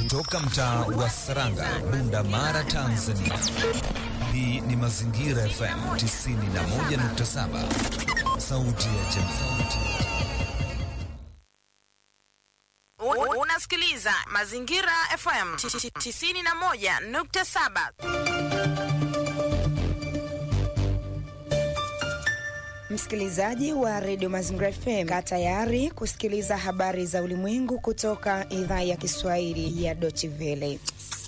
Toka mtaa wa Saranga, Bunda Mara, Tanzania. Hii ni Mazingira FM 91.7, sauti ya jamii. Unasikiliza Mazingira FM 91.7. Msikilizaji wa redio Mazingira FM, kaa tayari kusikiliza habari za ulimwengu kutoka idhaa ya Kiswahili ya Deutsche Welle.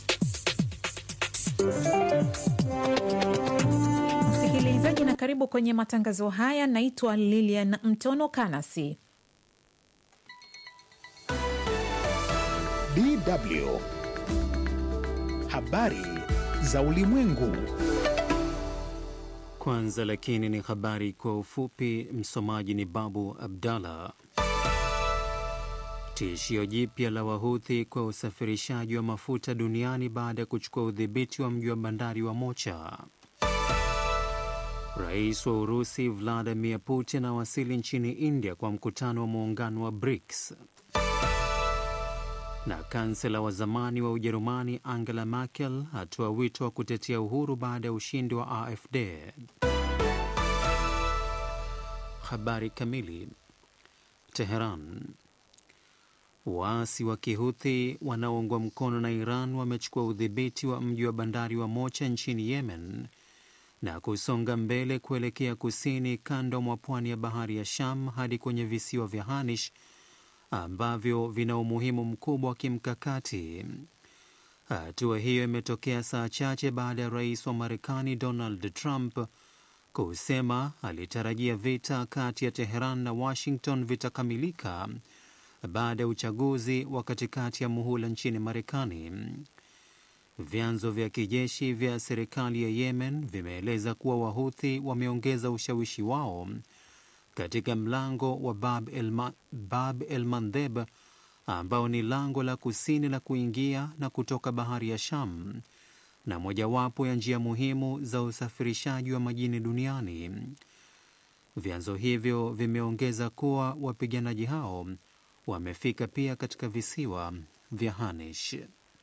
Msikilizaji na karibu kwenye matangazo haya. Naitwa Lilian Mtono Kanasi. DW habari za ulimwengu. Kwanza lakini ni habari kwa ufupi. Msomaji ni Babu Abdallah. Tishio jipya la Wahuthi kwa usafirishaji wa mafuta duniani baada ya kuchukua udhibiti wa mji wa bandari wa Mocha. Rais wa Urusi Vladimir Putin awasili nchini India kwa mkutano wa muungano wa BRICS. Na kansela wa zamani wa Ujerumani Angela Merkel atoa wito wa kutetea uhuru baada ya ushindi wa AfD. Habari kamili. Teheran. Waasi wa Kihuthi wanaoungwa mkono na Iran wamechukua udhibiti wa mji wa bandari wa Mocha nchini Yemen na kusonga mbele kuelekea kusini kando mwa pwani ya bahari ya Sham hadi kwenye visiwa vya Hanish ambavyo vina umuhimu mkubwa wa kimkakati. Hatua hiyo imetokea saa chache baada ya rais wa Marekani Donald Trump kusema alitarajia vita kati ya Teheran na Washington vitakamilika baada ya uchaguzi wa katikati ya muhula nchini Marekani. Vyanzo vya kijeshi vya serikali ya Yemen vimeeleza kuwa Wahuthi wameongeza ushawishi wao katika mlango wa Bab el, Bab el Mandeb ambao ni lango la kusini la kuingia na kutoka bahari ya Sham na mojawapo ya njia muhimu za usafirishaji wa majini duniani. Vyanzo hivyo vimeongeza kuwa wapiganaji hao wamefika pia katika visiwa vya Hanish.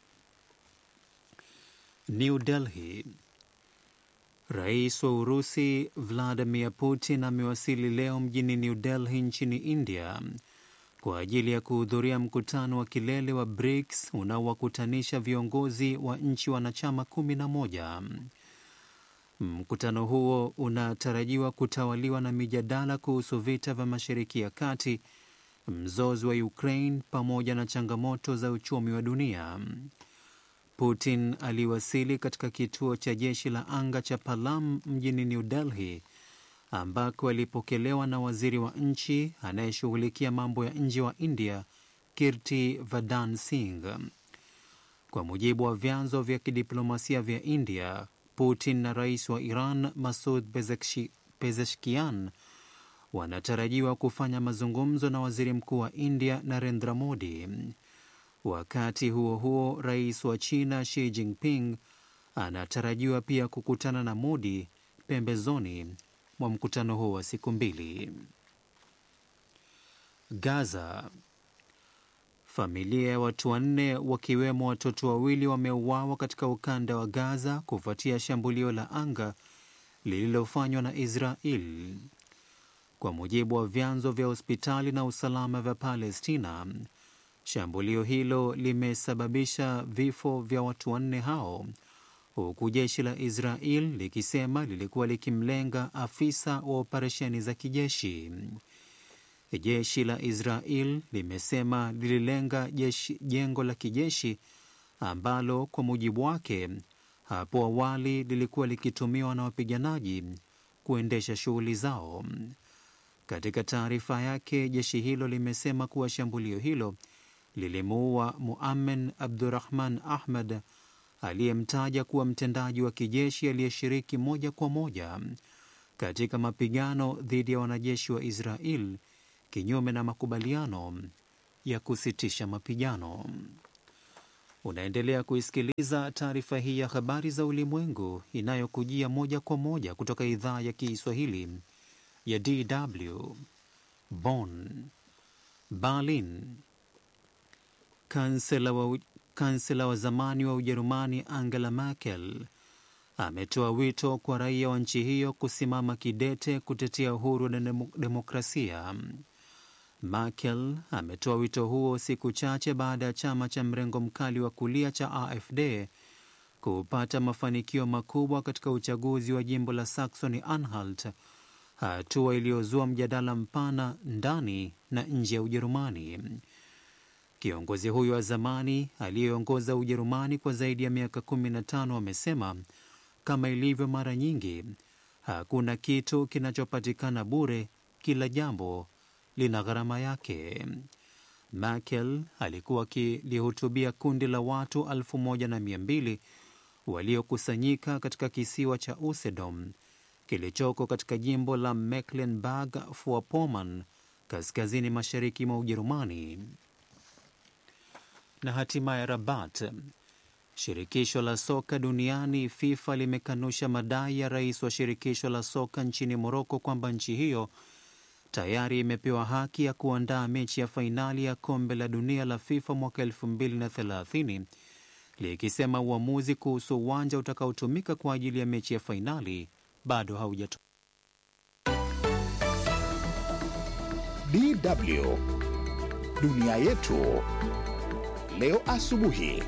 New Delhi. Rais wa Urusi Vladimir Putin amewasili leo mjini New Delhi nchini India kwa ajili ya kuhudhuria mkutano wa kilele wa BRICS unaowakutanisha viongozi wa nchi wanachama kumi na moja. Mkutano huo unatarajiwa kutawaliwa na mijadala kuhusu vita vya Mashariki ya Kati, mzozo wa Ukraine pamoja na changamoto za uchumi wa dunia. Putin aliwasili katika kituo cha jeshi la anga cha Palam mjini New Delhi ambako alipokelewa na waziri wa nchi anayeshughulikia mambo ya nje wa India Kirti Verdhan Singh. Kwa mujibu wa vyanzo vya kidiplomasia vya India, Putin na rais wa Iran Masud Pezeshkian wanatarajiwa kufanya mazungumzo na waziri mkuu wa India Narendra Modi. Wakati huo huo, rais wa China Xi Jinping anatarajiwa pia kukutana na Modi pembezoni mwa mkutano huo wa siku mbili. Gaza. Familia ya watu wanne wakiwemo watoto wawili wameuawa katika ukanda wa Gaza kufuatia shambulio la anga lililofanywa na Israel. Kwa mujibu wa vyanzo vya hospitali na usalama vya Palestina, shambulio hilo limesababisha vifo vya watu wanne hao huku jeshi la Israel likisema lilikuwa likimlenga afisa wa operesheni za kijeshi. Jeshi la Israel limesema lililenga jeshi, jengo la kijeshi ambalo kwa mujibu wake hapo awali lilikuwa likitumiwa na wapiganaji kuendesha shughuli zao. Katika taarifa yake, jeshi hilo limesema kuwa shambulio hilo lilimuua Muamen Abdurahman Ahmad aliyemtaja kuwa mtendaji wa kijeshi aliyeshiriki moja kwa moja katika mapigano dhidi ya wanajeshi wa Israel kinyume na makubaliano ya kusitisha mapigano. Unaendelea kuisikiliza taarifa hii ya habari za ulimwengu inayokujia moja kwa moja kutoka idhaa ya Kiswahili ya DW Bonn. Berlin. Kansela wa, kansela wa zamani wa Ujerumani Angela Merkel ametoa wito kwa raia wa nchi hiyo kusimama kidete kutetea uhuru na demokrasia. Merkel ametoa wito huo siku chache baada ya chama cha mrengo mkali wa kulia cha AfD kupata mafanikio makubwa katika uchaguzi wa jimbo la Saxony Anhalt, hatua iliyozua mjadala mpana ndani na nje ya Ujerumani. Kiongozi huyo wa zamani aliyeongoza Ujerumani kwa zaidi ya miaka 15 amesema kama ilivyo mara nyingi, hakuna kitu kinachopatikana bure, kila jambo lina gharama yake. Merkel alikuwa akilihutubia kundi la watu elfu moja na mia mbili waliokusanyika katika kisiwa cha Usedom kilichoko katika jimbo la Mecklenburg-Vorpommern kaskazini mashariki mwa Ujerumani. Na hatimaye Rabat. Shirikisho la soka duniani FIFA limekanusha madai ya rais wa shirikisho la soka nchini Moroko kwamba nchi hiyo tayari imepewa haki ya kuandaa mechi ya fainali ya kombe la dunia la FIFA mwaka 2030 likisema uamuzi kuhusu uwanja utakaotumika kwa ajili ya mechi ya fainali bado haujatolewa. DW dunia yetu leo asubuhi.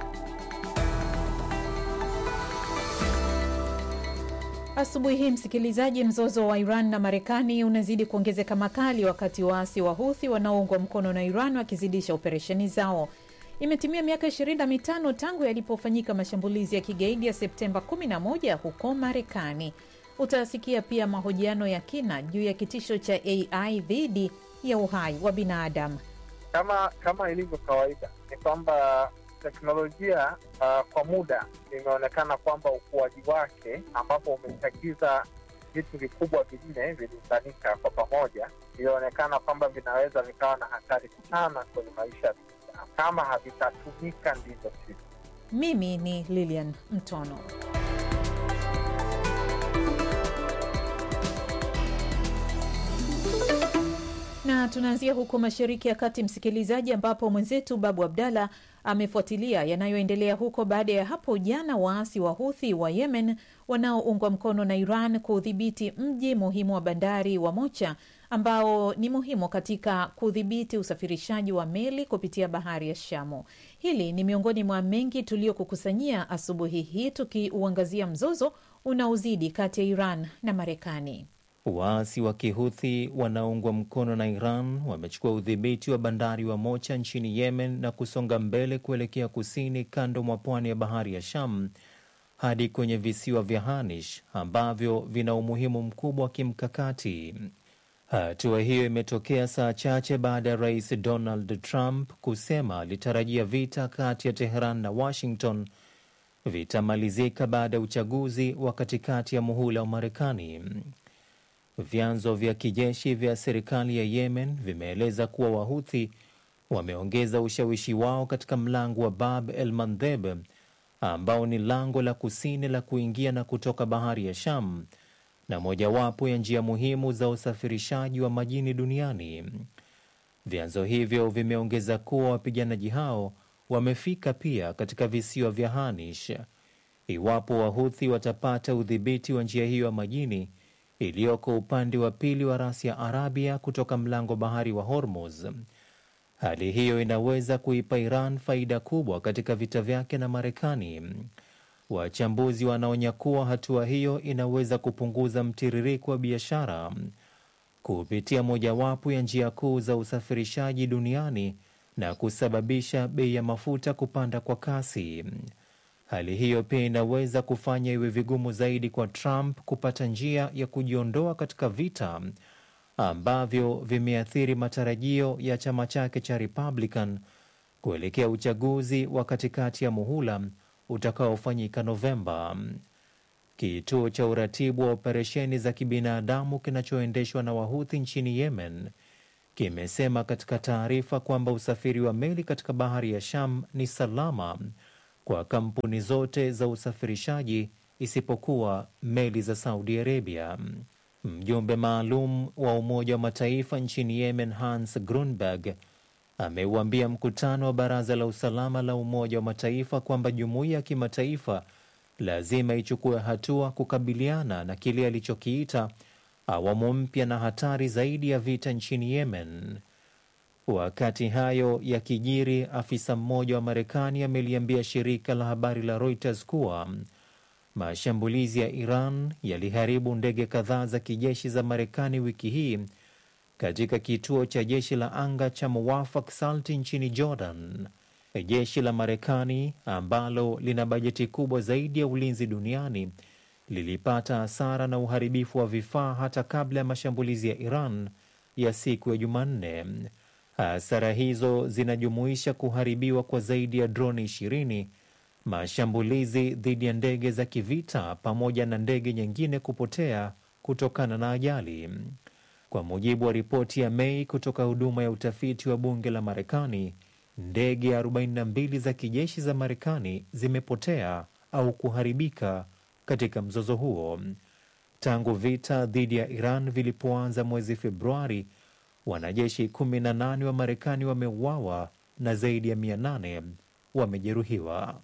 Asubuhi hii msikilizaji, mzozo wa Iran na Marekani unazidi kuongezeka makali, wakati waasi wa Huthi wanaoungwa mkono na Iran wakizidisha operesheni zao. Imetimia miaka 25 tangu yalipofanyika mashambulizi ya kigaidi ya Septemba 11 huko Marekani. Utasikia pia mahojiano ya kina juu ya kitisho cha AI dhidi ya uhai wa binadamu. Kama kama ilivyo kawaida ni kwamba teknolojia uh, kwa muda imeonekana kwamba ukuaji wake ambapo umechagiza vitu vikubwa vinne viliunganika kwa pamoja, ilionekana kwamba vinaweza vikawa na hatari sana kwenye maisha ya binadamu kama havitatumika ndivyo sivyo. Mimi ni Lilian Mtono. na tunaanzia huko Mashariki ya Kati, msikilizaji, ambapo mwenzetu Babu Abdalla amefuatilia yanayoendelea huko baada ya hapo jana waasi wa Huthi wa Yemen wanaoungwa mkono na Iran kuudhibiti mji muhimu wa bandari wa Mocha ambao ni muhimu katika kudhibiti usafirishaji wa meli kupitia bahari ya Shamu. Hili ni miongoni mwa mengi tuliokukusanyia asubuhi hii, tukiuangazia mzozo unaozidi kati ya Iran na Marekani. Waasi wa Kihuthi wanaoungwa mkono na Iran wamechukua udhibiti wa bandari wa Mocha nchini Yemen na kusonga mbele kuelekea kusini kando mwa pwani ya bahari ya Sham hadi kwenye visiwa vya Hanish ambavyo vina umuhimu mkubwa wa kimkakati. Hatua hiyo imetokea saa chache baada ya rais Donald Trump kusema alitarajia vita kati ya Teheran na Washington vitamalizika baada ya uchaguzi wa katikati ya muhula wa Marekani. Vyanzo vya kijeshi vya serikali ya Yemen vimeeleza kuwa Wahuthi wameongeza ushawishi wao katika mlango wa Bab el Mandeb ambao ni lango la kusini la kuingia na kutoka bahari ya Sham na mojawapo ya njia muhimu za usafirishaji wa majini duniani. Vyanzo hivyo vimeongeza kuwa wapiganaji hao wamefika pia katika visiwa vya Hanish. Iwapo Wahuthi watapata udhibiti wa njia hiyo ya majini iliyoko upande wa pili wa rasi ya Arabia kutoka mlango bahari wa Hormuz. Hali hiyo inaweza kuipa Iran faida kubwa katika vita vyake na Marekani. Wachambuzi wanaonya kuwa hatua hiyo inaweza kupunguza mtiririko wa biashara kupitia mojawapo ya njia kuu za usafirishaji duniani na kusababisha bei ya mafuta kupanda kwa kasi. Hali hiyo pia inaweza kufanya iwe vigumu zaidi kwa Trump kupata njia ya kujiondoa katika vita ambavyo vimeathiri matarajio ya chama chake cha Republican kuelekea uchaguzi wa katikati ya muhula utakaofanyika Novemba. Kituo cha uratibu wa operesheni za kibinadamu kinachoendeshwa na Wahuthi nchini Yemen kimesema katika taarifa kwamba usafiri wa meli katika bahari ya Sham ni salama kwa kampuni zote za usafirishaji isipokuwa meli za Saudi Arabia. Mjumbe maalum wa Umoja wa Mataifa nchini Yemen, Hans Grunberg, ameuambia mkutano wa Baraza la Usalama la Umoja wa Mataifa kwamba jumuiya ya kimataifa lazima ichukue hatua kukabiliana na kile alichokiita awamu mpya na hatari zaidi ya vita nchini Yemen. Wakati hayo yakijiri, afisa mmoja wa Marekani ameliambia shirika la habari la Reuters kuwa mashambulizi ya Iran yaliharibu ndege kadhaa za kijeshi za Marekani wiki hii katika kituo cha jeshi la anga cha Muwafak Salti nchini Jordan. Jeshi la Marekani ambalo lina bajeti kubwa zaidi ya ulinzi duniani lilipata hasara na uharibifu wa vifaa hata kabla ya mashambulizi ya Iran ya siku ya Jumanne. Hasara hizo zinajumuisha kuharibiwa kwa zaidi ya droni ishirini, mashambulizi dhidi ya ndege za kivita pamoja na ndege nyingine kupotea kutokana na ajali. Kwa mujibu wa ripoti ya Mei kutoka huduma ya utafiti wa bunge la Marekani, ndege 42 za kijeshi za Marekani zimepotea au kuharibika katika mzozo huo. Tangu vita dhidi ya Iran vilipoanza mwezi Februari, wanajeshi 18 wa Marekani wameuawa na zaidi ya 800 wamejeruhiwa.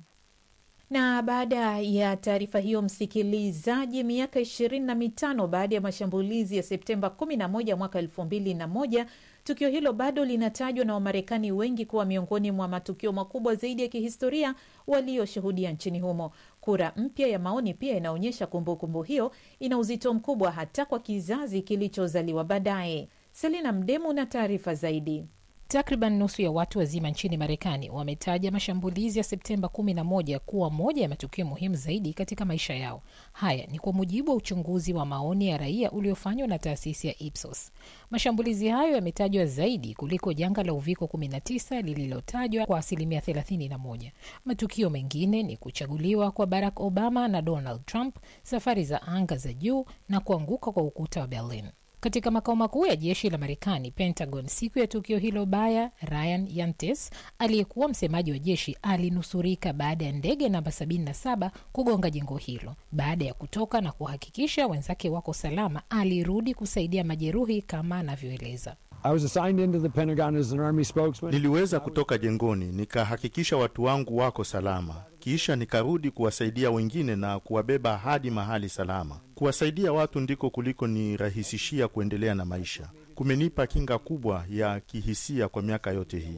Na baada ya taarifa hiyo, msikilizaji, miaka ishirini na mitano baada ya mashambulizi ya Septemba 11 mwaka elfu mbili na moja, tukio hilo bado linatajwa na Wamarekani wengi kuwa miongoni mwa matukio makubwa zaidi ya kihistoria walioshuhudia nchini humo. Kura mpya ya maoni pia inaonyesha kumbukumbu hiyo ina uzito mkubwa hata kwa kizazi kilichozaliwa baadaye. Selina Mdemu na taarifa zaidi. Takriban nusu ya watu wazima nchini Marekani wametaja mashambulizi ya Septemba 11 kuwa moja ya matukio muhimu zaidi katika maisha yao. Haya ni kwa mujibu wa uchunguzi wa maoni ya raia uliofanywa na taasisi ya Ipsos. Mashambulizi hayo yametajwa zaidi kuliko janga la uviko 19 lililotajwa kwa asilimia 31. Matukio mengine ni kuchaguliwa kwa Barack Obama na Donald Trump, safari za anga za juu na kuanguka kwa ukuta wa Berlin. Katika makao makuu ya jeshi la Marekani, Pentagon, siku ya tukio hilo baya, Ryan Yantes aliyekuwa msemaji wa jeshi alinusurika baada ya ndege namba 77 kugonga jengo hilo. Baada ya kutoka na kuhakikisha wenzake wako salama, alirudi kusaidia majeruhi kama anavyoeleza. Niliweza kutoka jengoni nikahakikisha watu wangu wako salama, kisha nikarudi kuwasaidia wengine na kuwabeba hadi mahali salama. Kuwasaidia watu ndiko kuliko nirahisishia kuendelea na maisha. Kumenipa kinga kubwa ya kihisia kwa miaka yote hii.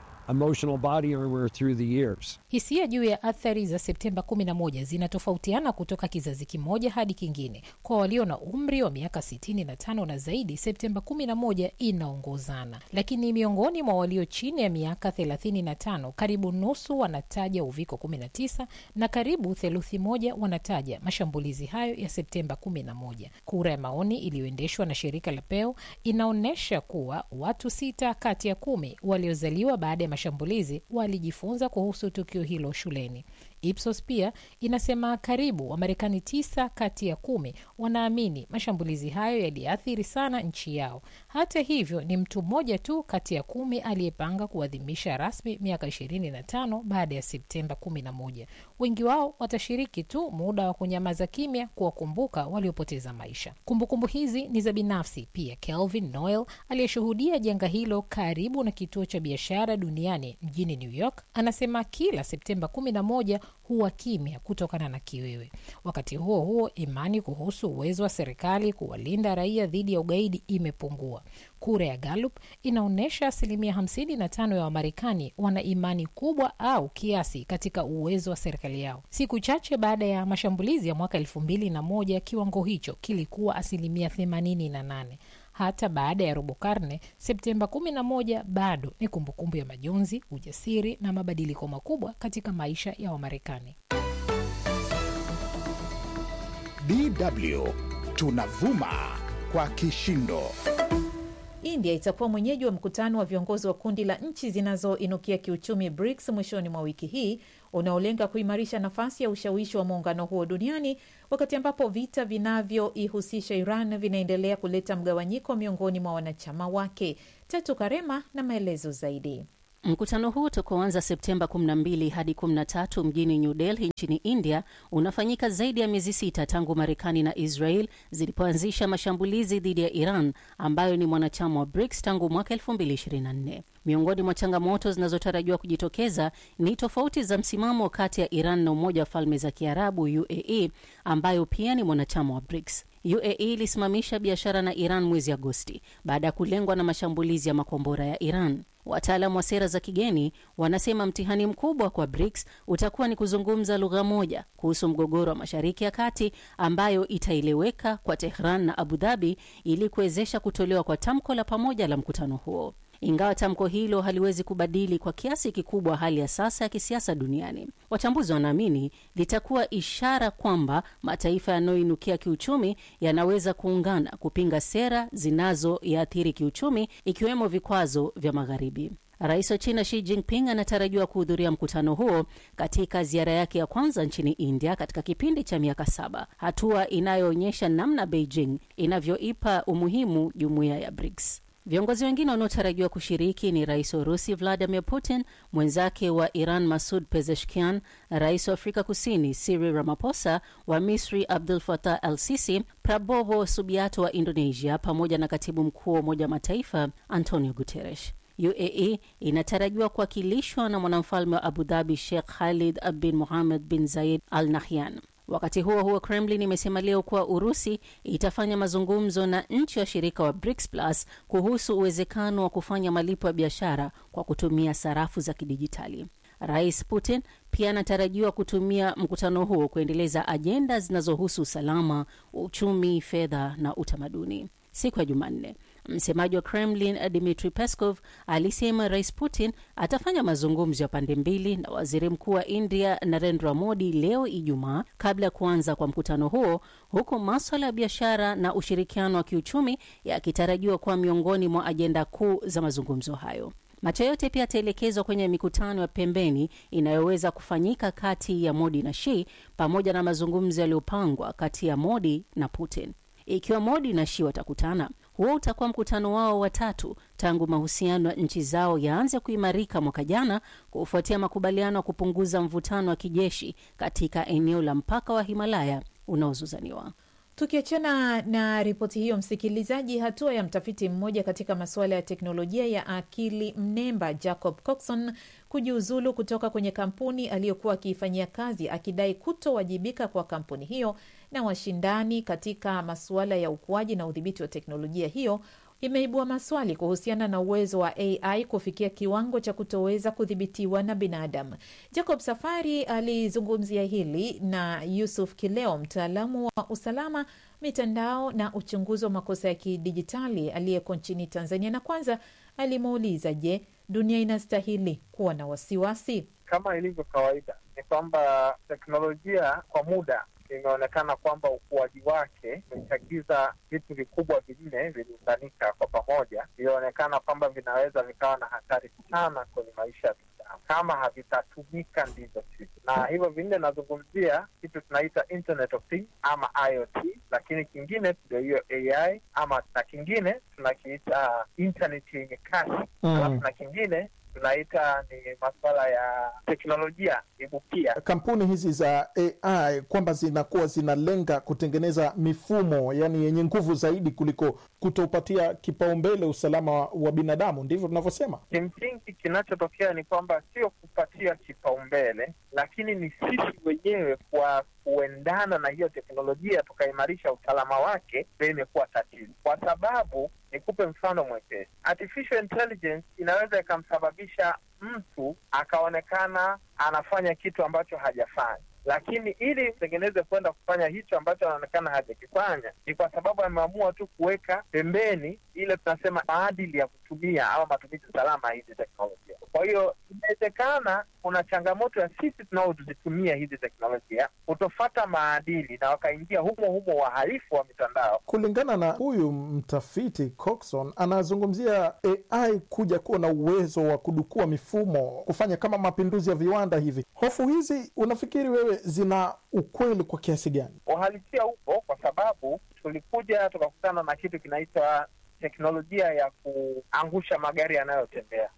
Hisia juu ya athari za Septemba 11 zinatofautiana kutoka kizazi kimoja hadi kingine. Kwa walio na umri wa miaka 65 na zaidi, Septemba 11 inaongozana, lakini miongoni mwa walio chini ya miaka 35, karibu nusu wanataja uviko 19 na karibu theluthi moja wanataja mashambulizi hayo ya Septemba 11. Kura ya maoni iliyoendeshwa na shirika la Pew inaonyesha kuwa watu sita kati ya kumi waliozaliwa baada ya mashambulizi walijifunza kuhusu tukio hilo shuleni. Ipsos pia inasema karibu Wamarekani tisa kati ya kumi wanaamini mashambulizi hayo yaliathiri sana nchi yao. Hata hivyo, ni mtu mmoja tu kati ya kumi aliyepanga kuadhimisha rasmi miaka 25 baada ya Septemba 11. Wengi wao watashiriki tu muda wa kunyamaza kimya kuwakumbuka waliopoteza maisha. Kumbukumbu hizi ni za binafsi pia. Kelvin Noel aliyeshuhudia janga hilo karibu na kituo cha biashara duniani mjini New York anasema kila Septemba 11 huwa kimya kutokana na kiwewe. Wakati huo huo, imani kuhusu uwezo wa serikali kuwalinda raia dhidi ya ugaidi imepungua. Kura ya Gallup inaonyesha asilimia 55 ya Wamarekani wana imani kubwa au kiasi katika uwezo wa serikali yao. Siku chache baada ya mashambulizi ya mwaka elfu mbili na moja kiwango hicho kilikuwa asilimia 88. Hata baada ya robo karne, Septemba 11 bado ni kumbukumbu ya majonzi, ujasiri na mabadiliko makubwa katika maisha ya Wamarekani. DW tunavuma kwa kishindo. India itakuwa mwenyeji wa mkutano wa viongozi wa kundi la nchi zinazoinukia kiuchumi BRICS mwishoni mwa wiki hii unaolenga kuimarisha nafasi ya ushawishi wa muungano huo duniani wakati ambapo vita vinavyoihusisha Iran vinaendelea kuleta mgawanyiko miongoni mwa wanachama wake. Tatu Karema na maelezo zaidi. Mkutano huu utakaoanza Septemba 12 hadi 13 mjini New Delhi nchini India unafanyika zaidi ya miezi sita tangu Marekani na Israel zilipoanzisha mashambulizi dhidi ya Iran ambayo ni mwanachama wa BRICS tangu mwaka 2024. Miongoni mwa changamoto zinazotarajiwa kujitokeza ni tofauti za msimamo kati ya Iran na Umoja wa Falme za Kiarabu UAE ambayo pia ni mwanachama wa BRICS. UAE ilisimamisha biashara na Iran mwezi Agosti baada ya kulengwa na mashambulizi ya makombora ya Iran. Wataalamu wa sera za kigeni wanasema mtihani mkubwa kwa BRICS utakuwa ni kuzungumza lugha moja kuhusu mgogoro wa Mashariki ya Kati ambayo itaeleweka kwa Tehran na Abu Dhabi ili kuwezesha kutolewa kwa tamko la pamoja la mkutano huo. Ingawa tamko hilo haliwezi kubadili kwa kiasi kikubwa hali ya sasa ya kisiasa duniani, wachambuzi wanaamini litakuwa ishara kwamba mataifa yanayoinukia kiuchumi yanaweza kuungana kupinga sera zinazoyaathiri kiuchumi, ikiwemo vikwazo vya Magharibi. Rais wa China Xi Jinping anatarajiwa kuhudhuria mkutano huo katika ziara yake ya kwanza nchini India katika kipindi cha miaka saba, hatua inayoonyesha namna Beijing inavyoipa umuhimu jumuiya ya BRICS. Viongozi wengine wanaotarajiwa kushiriki ni rais wa Urusi Vladimir Putin, mwenzake wa Iran Masud Pezeshkian, rais wa Afrika Kusini Cyril Ramaphosa, wa Misri Abdul Fattah al Sisi, Prabowo Subianto wa Indonesia, pamoja na katibu mkuu wa Umoja wa Mataifa Antonio Guterres. UAE inatarajiwa kuwakilishwa na mwanamfalme wa Abu Dhabi Sheikh Khalid bin Mohammed bin Zayed Al Nahyan. Wakati huo huo, Kremlin imesema leo kuwa Urusi itafanya mazungumzo na nchi washirika wa BRICS Plus kuhusu uwezekano wa kufanya malipo ya biashara kwa kutumia sarafu za kidijitali. Rais Putin pia anatarajiwa kutumia mkutano huo kuendeleza ajenda zinazohusu usalama, uchumi, fedha na utamaduni. Siku ya Jumanne, msemaji wa Kremlin Dmitri Peskov alisema Rais Putin atafanya mazungumzo ya pande mbili na waziri mkuu wa India Narendra Modi leo Ijumaa kabla ya kuanza kwa mkutano huo, huku maswala ya biashara na ushirikiano wa kiuchumi yakitarajiwa kuwa miongoni mwa ajenda kuu za mazungumzo hayo. Macho yote pia yataelekezwa kwenye mikutano ya pembeni inayoweza kufanyika kati ya Modi na Xi pamoja na mazungumzo yaliyopangwa kati ya Modi na Putin. Ikiwa Modi na Xi watakutana, huo utakuwa mkutano wao wa tatu tangu mahusiano ya nchi zao yaanze kuimarika mwaka jana kufuatia makubaliano ya kupunguza mvutano wa kijeshi katika eneo la mpaka wa Himalaya unaozuzaniwa. Tukiachana na ripoti hiyo, msikilizaji, hatua ya mtafiti mmoja katika masuala ya teknolojia ya akili mnemba Jacob Coxon kujiuzulu kutoka kwenye kampuni aliyokuwa akiifanyia kazi akidai kutowajibika kwa kampuni hiyo na washindani katika masuala ya ukuaji na udhibiti wa teknolojia hiyo imeibua maswali kuhusiana na uwezo wa AI kufikia kiwango cha kutoweza kudhibitiwa na binadamu. Jacob Safari alizungumzia hili na Yusuf Kileo, mtaalamu wa usalama mitandao na uchunguzi wa makosa ya kidijitali aliyeko nchini Tanzania, na kwanza alimuuliza, je, dunia inastahili kuwa na wasiwasi? Kama ilivyo kawaida, ni kwamba teknolojia kwa muda imeonekana kwamba ukuaji wake umechagiza vitu vikubwa vinne viliunganika kwa pamoja, vilionekana kwamba vinaweza vikawa na hatari sana kwenye maisha ya binadamu kama havitatumika ndivyo sivyo. Na hivyo vinne nazungumzia kitu tunaita Internet of Things ama IoT, lakini kingine ndio hiyo AI ama, na kingine tunakiita internet yenye kasi Mm. alafu na kingine tunaita ni masuala ya teknolojia ibukia. Kampuni hizi za AI kwamba zinakuwa zinalenga kutengeneza mifumo yani yenye nguvu zaidi kuliko kutoupatia kipaumbele usalama wa, wa binadamu, ndivyo tunavyosema. Kimsingi kinachotokea ni kwamba sio kupatia kipaumbele, lakini ni sisi wenyewe kwa kuendana na hiyo teknolojia tukaimarisha usalama wake, ndio imekuwa tatizo. Kwa sababu nikupe mfano mwepesi, artificial intelligence inaweza ikamsababisha mtu akaonekana anafanya kitu ambacho hajafanya lakini ili mtengeneze kwenda kufanya hicho ambacho anaonekana hajakifanya, ni kwa sababu ameamua tu kuweka pembeni ile tunasema maadili ya kutumia au matumizi salama ya hizi teknolojia. Kwa hiyo inawezekana kuna changamoto ya sisi tunaozitumia hizi teknolojia kutofata maadili na wakaingia humo humo wahalifu wa mitandao. Kulingana na huyu mtafiti Coxon, anazungumzia AI kuja kuwa na uwezo wa kudukua mifumo, kufanya kama mapinduzi ya viwanda hivi. Hofu hizi unafikiri wewe zina ukweli kwa kiasi gani? Uhalisia upo kwa sababu tulikuja tukakutana na kitu kinaitwa teknolojia ya kuangusha magari yanayotembea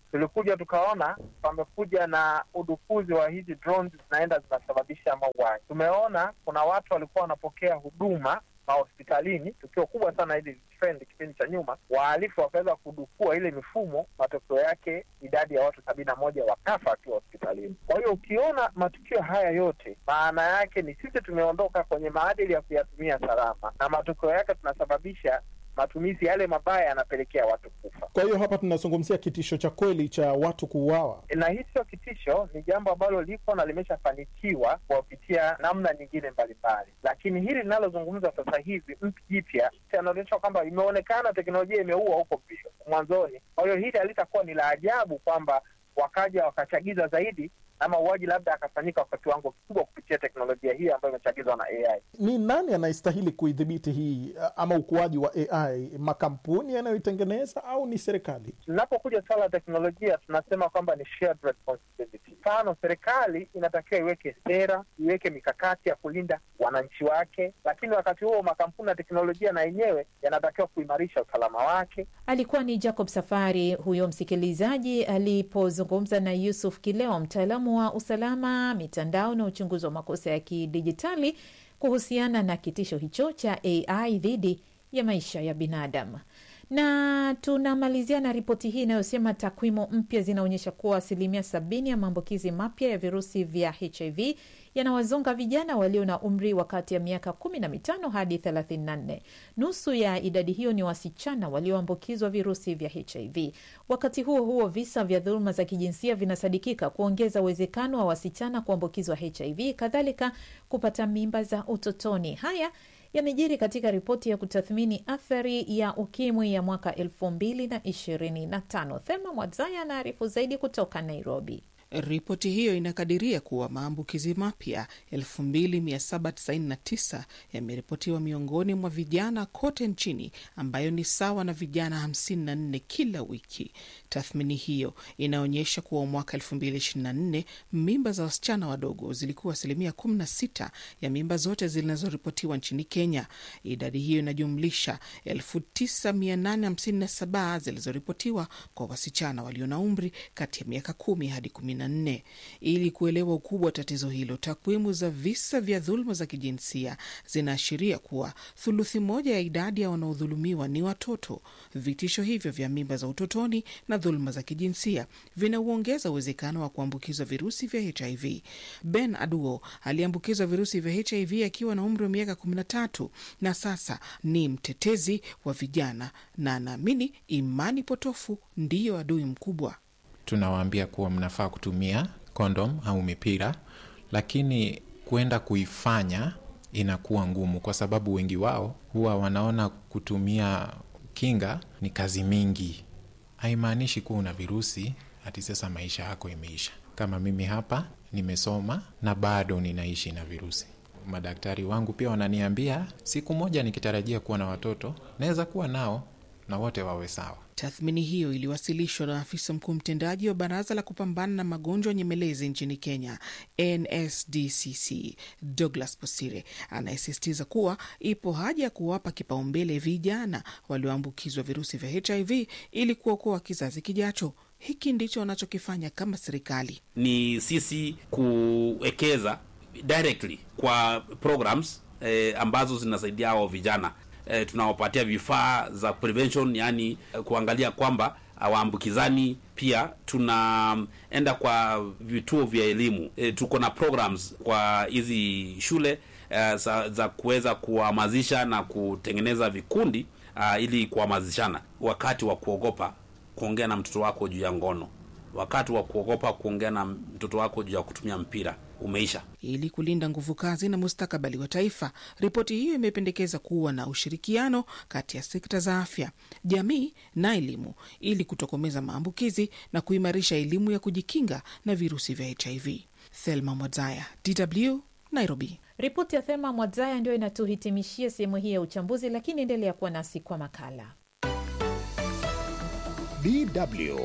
tulikuja tukaona pamekuja na udukuzi wa hizi drones zinaenda zinasababisha mauaji. Tumeona kuna watu walikuwa wanapokea huduma mahospitalini, tukio kubwa sana hili trend kipindi cha nyuma, wahalifu wakaweza kudukua ile mifumo, matokeo yake idadi ya watu sabini na moja wakafa wakiwa hospitalini. Kwa hiyo ukiona matukio haya yote, maana yake ni sisi tumeondoka kwenye maadili ya kuyatumia salama, na matokeo yake tunasababisha matumizi yale mabaya yanapelekea watu kufa. Kwa hiyo hapa tunazungumzia kitisho cha kweli cha watu kuuawa, na hii sio kitisho, ni jambo ambalo lipo na limeshafanikiwa kuwapitia namna nyingine mbalimbali, lakini hili linalozungumza sasa hivi mpya jipya anaonyesha kwamba imeonekana teknolojia imeua huko mwanzoni. Kwa hiyo hili halitakuwa ni la ajabu kwamba wakaja wakachagiza zaidi na mauaji labda akafanyika kwa kiwango kikubwa kupitia teknolojia hii ambayo imechagizwa na AI. Ni nani anayestahili kuidhibiti hii ama ukuaji wa AI? Makampuni yanayoitengeneza au ni serikali? Tunapokuja swala la teknolojia, tunasema kwamba ni shared responsibility. Mfano, serikali inatakiwa iweke sera, iweke mikakati ya kulinda wananchi wake, lakini wakati huo makampuni ya teknolojia na yenyewe yanatakiwa kuimarisha usalama wake. Alikuwa ni Jacob Safari huyo msikilizaji alipozungumza na Yusuf Kileo, mtaalamu wa usalama mitandao na uchunguzi wa makosa ya kidijitali kuhusiana na kitisho hicho cha AI dhidi ya maisha ya binadamu. Na tunamalizia na ripoti hii inayosema takwimu mpya zinaonyesha kuwa asilimia sabini ya maambukizi mapya ya virusi vya HIV yanawazonga vijana walio na umri wa kati ya miaka kumi na mitano hadi thelathini na nne. Nusu ya idadi hiyo ni wasichana walioambukizwa virusi vya HIV. Wakati huo huo, visa vya dhuluma za kijinsia vinasadikika kuongeza uwezekano wa wasichana kuambukizwa HIV, kadhalika kupata mimba za utotoni. Haya yamejiri katika ripoti ya kutathmini athari ya ukimwi ya mwaka elfu mbili na ishirini na tano. Thema Mwadzaya anaarifu zaidi kutoka Nairobi. Ripoti hiyo inakadiria kuwa maambukizi mapya 2799 yameripotiwa miongoni mwa vijana kote nchini, ambayo ni sawa na vijana 54 kila wiki. Tathmini hiyo inaonyesha kuwa mwaka 2024 mimba za wasichana wadogo zilikuwa asilimia 16 ya mimba zote zinazoripotiwa nchini Kenya. Idadi hiyo inajumlisha 9857 zilizoripotiwa kwa wasichana walio na umri kati ya miaka 10 hadi 14. Ili kuelewa ukubwa wa tatizo hilo, takwimu za visa vya dhuluma za kijinsia zinaashiria kuwa thuluthi moja ya idadi ya wanaodhulumiwa ni watoto. Vitisho hivyo vya mimba za utotoni na dhuluma za kijinsia vinauongeza uwezekano wa kuambukizwa virusi vya HIV. Ben Aduo aliambukizwa virusi vya HIV akiwa na umri wa miaka 13 na sasa ni mtetezi wa vijana na anaamini imani potofu ndiyo adui mkubwa. Tunawaambia kuwa mnafaa kutumia kondom au mipira, lakini kwenda kuifanya inakuwa ngumu, kwa sababu wengi wao huwa wanaona kutumia kinga ni kazi mingi. Haimaanishi kuwa una virusi hati sasa maisha yako imeisha. Kama mimi hapa nimesoma na bado ninaishi na virusi. Madaktari wangu pia wananiambia siku moja nikitarajia kuwa na watoto naweza kuwa nao na wote wawe sawa. Tathmini hiyo iliwasilishwa na afisa mkuu mtendaji wa baraza la kupambana na magonjwa nyemelezi nchini Kenya, NSDCC, Douglas Posire, anayesisitiza kuwa ipo haja ya kuwapa kipaumbele vijana walioambukizwa virusi vya HIV ili kuokoa kizazi kijacho. Hiki ndicho wanachokifanya kama serikali. Ni sisi kuwekeza directly kwa programs eh, ambazo zinasaidia hao vijana eh, tunawapatia vifaa za prevention, yani eh, kuangalia kwamba hawaambukizani. Pia tunaenda kwa vituo vya elimu eh, tuko na programs kwa hizi shule eh, za, za kuweza kuhamasisha na kutengeneza vikundi uh, ili kuhamasishana wakati wa kuogopa kuongea na mtoto wako juu ya ngono, wakati wa kuogopa kuongea na mtoto wako juu ya kutumia mpira umeisha. Ili kulinda nguvu kazi na mustakabali wa taifa, ripoti hiyo imependekeza kuwa na ushirikiano kati ya sekta za afya, jamii na elimu ili kutokomeza maambukizi na kuimarisha elimu ya kujikinga na virusi vya HIV. Thelma Mwadzaya, DW, Nairobi. Ripoti ya Thema Mwadzaya ndio inatuhitimishia sehemu hii ya uchambuzi, lakini endelea kuwa nasi kwa makala. DW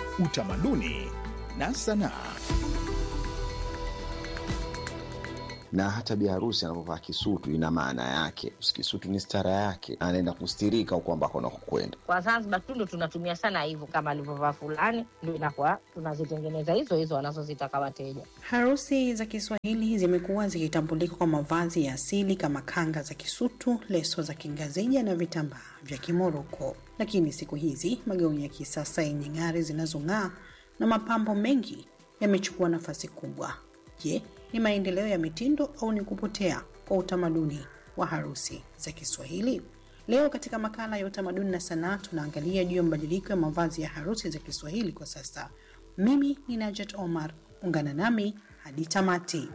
Utamaduni na Sanaa. na hata biharusi anapovaa kisutu ina maana yake. Kisutu ni stara yake, anaenda kustirika huko ambako anakokwenda. Kwa Zanzibar tu ndo tunatumia sana hivyo, kama alivyovaa fulani, ndo inakuwa tunazitengeneza hizo hizo wanazozitaka wateja. Harusi za Kiswahili zimekuwa zikitambulika kwa mavazi ya asili kama kanga za kisutu, leso za kingazija na vitambaa vya Kimoroko. Lakini siku hizi magauni ya kisasa yenye ng'ari zinazong'aa na mapambo mengi yamechukua nafasi kubwa. Je, ni maendeleo ya mitindo au ni kupotea kwa utamaduni wa harusi za Kiswahili? Leo katika makala ya utamaduni na sanaa tunaangalia juu ya mabadiliko ya mavazi ya harusi za Kiswahili kwa sasa. Mimi ni Najat Omar, ungana nami hadi tamati.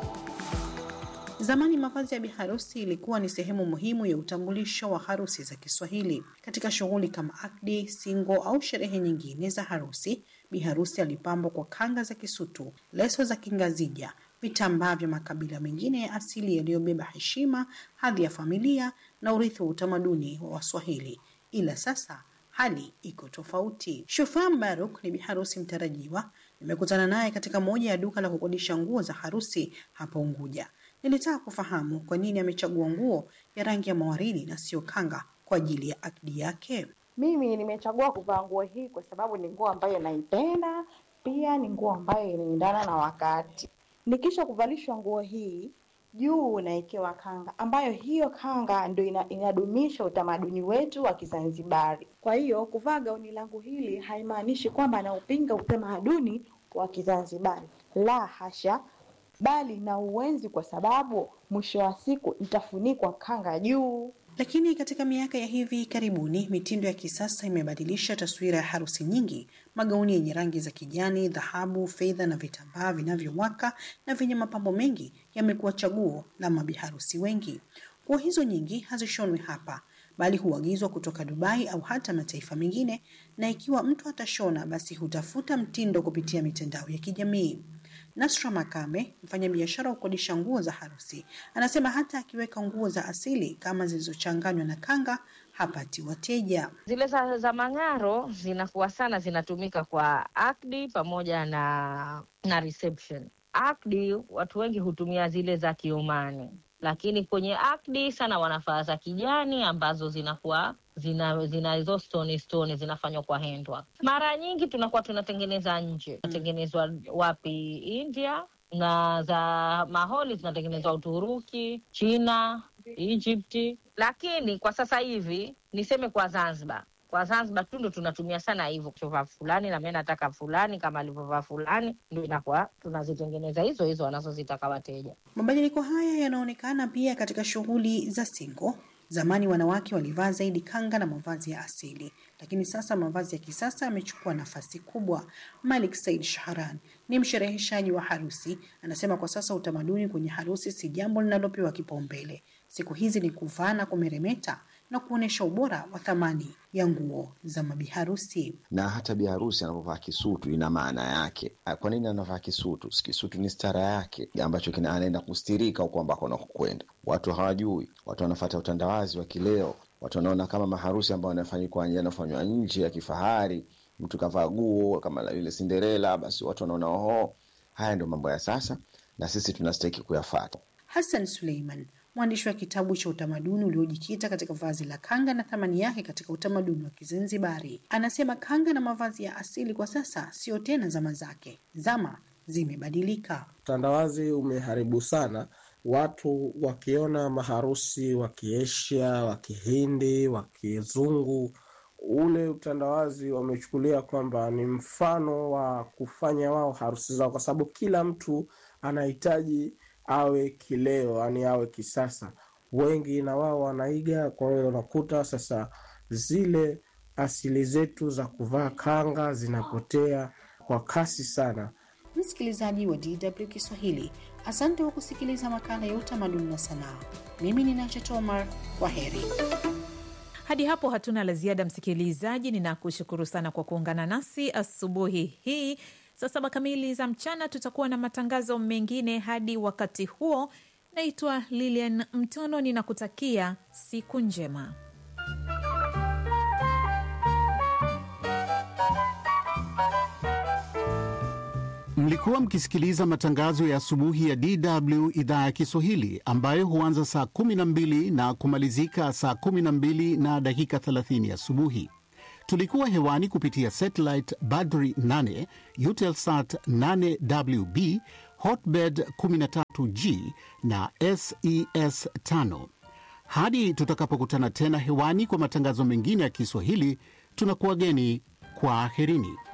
Zamani mavazi ya biharusi ilikuwa ni sehemu muhimu ya utambulisho wa harusi za Kiswahili. Katika shughuli kama akdi, singo au sherehe nyingine za harusi, biharusi alipambwa kwa kanga za kisutu, leso za kingazija, vitambaa vya makabila mengine ya asili yaliyobeba heshima, hadhi ya familia na urithi wa utamaduni wa Waswahili. Ila sasa hali iko tofauti. Shufaa Mbaruk ni biharusi mtarajiwa. Nimekutana naye katika moja ya duka la kukodisha nguo za harusi hapa Unguja. Nilitaka kufahamu kwa nini amechagua nguo ya rangi ya mawaridi na sio kanga kwa ajili ya akdi yake. Mimi nimechagua kuvaa nguo hii kwa sababu ni nguo ambayo naipenda, pia ni nguo ambayo inaendana na wakati. Nikisha kuvalishwa nguo hii juu unawekewa kanga, ambayo hiyo kanga ndio ina, inadumisha utamaduni wetu wa Kizanzibari. Kwa hiyo kuvaa gauni langu hili haimaanishi kwamba naupinga utamaduni wa Kizanzibari, la hasha, bali na uwenzi, kwa sababu mwisho wa siku itafunikwa kanga juu. Lakini katika miaka ya hivi karibuni mitindo ya kisasa imebadilisha taswira ya harusi nyingi. Magauni yenye rangi za kijani, dhahabu, fedha na vitambaa vinavyowaka na vyenye mapambo mengi yamekuwa chaguo la mabiharusi wengi. Nguo hizo nyingi hazishonwi hapa, bali huagizwa kutoka Dubai au hata mataifa mengine, na ikiwa mtu atashona, basi hutafuta mtindo kupitia mitandao ya kijamii. Nasra Makame, mfanyabiashara wa kukodisha nguo za harusi, anasema hata akiweka nguo za asili kama zilizochanganywa na kanga hapati wateja. Zile za, za mang'aro zinakuwa sana zinatumika kwa akdi pamoja na na reception. Akdi watu wengi hutumia zile za Kiomani, lakini kwenye akdi sana wanafaa za kijani ambazo zinakuwa zina zina hizo stone stone zinafanywa kwa handwork. Mara nyingi tunakuwa tunatengeneza nje, tunatengenezwa wapi? India, na za maholi zinatengenezwa Uturuki, China, Egypt. Lakini kwa sasa hivi niseme kwa Zanzibar kwa Zanzibar tu ndo tunatumia sana hivyo, kuchovaa fulani na mimi nataka fulani kama alivyovaa fulani, ndo inakuwa tunazitengeneza hizo hizo wanazozitaka wateja. Mabadiliko haya yanaonekana pia katika shughuli za singo. Zamani wanawake walivaa zaidi kanga na mavazi ya asili, lakini sasa mavazi ya kisasa yamechukua nafasi kubwa. Malik Said Shahran ni mshereheshaji wa harusi, anasema kwa sasa utamaduni kwenye harusi si jambo linalopewa kipaumbele. Siku hizi ni kuvaa na kumeremeta na kuonyesha ubora wa thamani ya nguo za mabiharusi. Na hata biharusi anapovaa kisutu ina maana yake. Kwa nini anavaa kisutu? Kisutu ni stara yake ambacho kina anaenda kustirika huko ambako anakokwenda. Watu hawajui, watu wanafata utandawazi wa kileo, watu wanaona kama maharusi ambayo yanafanyikwa yanafanywa nje ya kifahari, mtu kavaa guo kama la yule Cinderella, basi watu wanaona oho, haya ndio mambo ya sasa, na sisi tunastahiki kuyafata. Hassan Suleiman mwandishi wa kitabu cha utamaduni uliojikita katika vazi la kanga na thamani yake katika utamaduni wa Kizanzibari. Anasema kanga na mavazi ya asili kwa sasa sio tena zama zake, zama zimebadilika. Utandawazi umeharibu sana watu, wakiona maharusi wa Kiasia, wa Kihindi, wa Kizungu, ule utandawazi wamechukulia kwamba ni mfano wa kufanya wao harusi zao, kwa sababu kila mtu anahitaji awe kileo, yani awe kisasa. Wengi na wao wanaiga, kwa hiyo unakuta sasa zile asili zetu za kuvaa kanga zinapotea kwa kasi sana. Msikilizaji wa DW Kiswahili, asante kwa kusikiliza makala ya utamaduni na sanaa. Mimi ni Nacha Omar, kwa heri. Hadi hapo hatuna la ziada, msikilizaji. Ninakushukuru sana kwa kuungana nasi asubuhi hii. Saa saba kamili za mchana tutakuwa na matangazo mengine. Hadi wakati huo, naitwa Lilian Mtono, ninakutakia siku njema. Mlikuwa Mlikuwa mkisikiliza matangazo ya asubuhi ya DW idhaa ya Kiswahili ambayo huanza saa 12 na kumalizika saa 12 na dakika 30 asubuhi. Tulikuwa hewani kupitia satellite Badri 8, Eutelsat 8WB, Hotbird 13G na SES 5. Hadi tutakapokutana tena hewani kwa matangazo mengine ya Kiswahili, tunakuwageni kwa aherini.